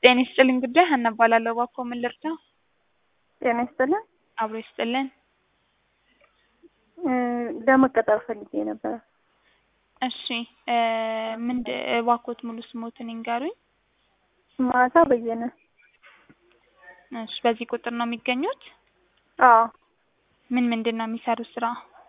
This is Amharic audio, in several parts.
ጤና ይስጥልኝ ጉዳይ ሀና እባላለሁ። እባክዎ ምን ልርዳው? ጤና ይስጥልን። አብሮ ይስጥልን። ለመቀጠር ፈልጌ ነበረ። እሺ እ ምንድ እባክዎት ሙሉ ስሞትን ይንገሩኝ? ማታ በየነ። እሺ በዚህ ቁጥር ነው የሚገኙት? አዎ ምን ምንድን ነው የሚሰሩት ስራ?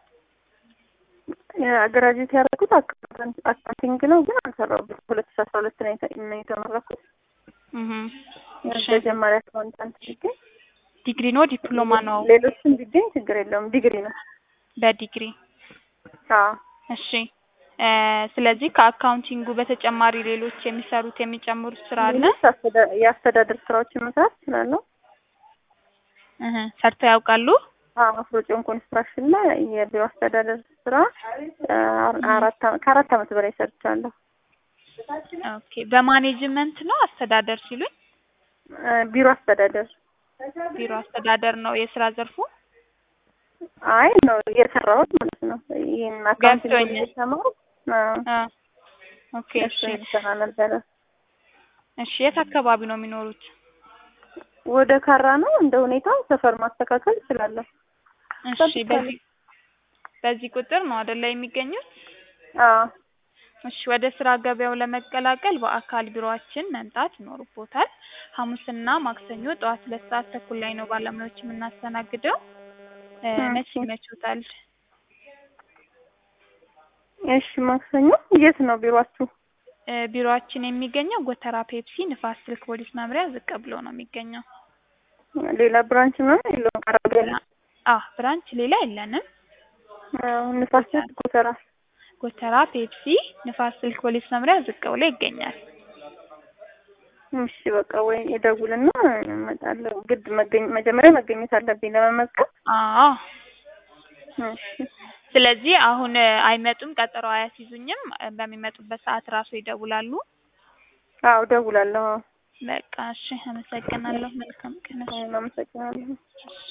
ግራጁዌት ያደረኩት አካውንቲንግ ነው፣ ግን አልሰራሁበትም። ሁለት ሺ አስራ ሁለት ነው የተ- ነው የተመረኩት። እህ እሺ ተጀማሪ አካውንታንት ቢገኝ ዲግሪ ነው ዲፕሎማ ነው? ሌሎችም ቢገኝ ችግር የለውም። ዲግሪ ነው። በዲግሪ አዎ እሺ እ ስለዚህ ከአካውንቲንጉ በተጨማሪ ሌሎች የሚሰሩት የሚጨምሩት ስራ አለ? ሌሎች አስተዳ- የአስተዳደር ስራዎችን መስራት እችላለሁ። እህ ሰርተው ያውቃሉ? አዎ አፍሮጮን ኮንስትራክሽን ላይ የቢሮ አስተዳደር ስራ አ- አራት አመት ከአራት አመት በላይ ሰርቻለሁ። ኦኬ በማኔጅመንት ነው አስተዳደር ሲሉኝ? እ ቢሮ አስተዳደር ቢሮ አስተዳደር ነው የስራ ዘርፉ? አይ ነው የሰራሁት ማለት ነው። ይሄን አካውንቲንግ ገብቶኛል። እየተማርኩ አዎ አ ኦኬ እሺ እሱን ሰራ ነበረ። እሺ የት አካባቢ ነው የሚኖሩት? ወደ ካራ ነው እንደ ሁኔታው ሰፈር ማስተካከል እችላለሁ። እሺ በዚህ በዚህ ቁጥር ነው አይደለ የሚገኙት? አዎ እሺ ወደ ስራ ገበያው ለመቀላቀል በአካል ቢሮአችን መምጣት ይኖርቦታል። ሐሙስና ማክሰኞ ጠዋት ሁለት ሰዓት ተኩል ላይ ነው ባለሙያዎች የምናስተናግደው። እ መቼ እሺ። ይመችዎታል? እሺ ማክሰኞ የት ነው ቢሮአችሁ? እ ቢሮአችን የሚገኘው ጎተራ ፔፕሲ ንፋስ ስልክ ፖሊስ መምሪያ ዝቅ ብሎ ነው የሚገኘው። ሌላ ብራንች ምናምን የለውም? ቀረብ ያለ አ ብራንች ሌላ የለንም። አዎ ንፋስ ስልክ ጎተራ። ጎተራ ፔፕሲ ንፋስ ስልክ ፖሊስ መምሪያ ዝቅ ብሎ ይገኛል። እሺ በቃ ወይ እደውልና እመጣለሁ። ግድ መገኘ መጀመሪያ መገኘት አለብኝ ለመመዝገብ። አዎ እሺ ስለዚህ አሁን እ አይመጡም፣ ቀጠሮ አያስይዙኝም። እ በሚመጡበት ሰዓት ራሱ ይደውላሉ። አዎ እደውላለሁ። በቃ እሺ፣ አመሰግናለሁ። መልካም ቀን። አመሰግናለሁ።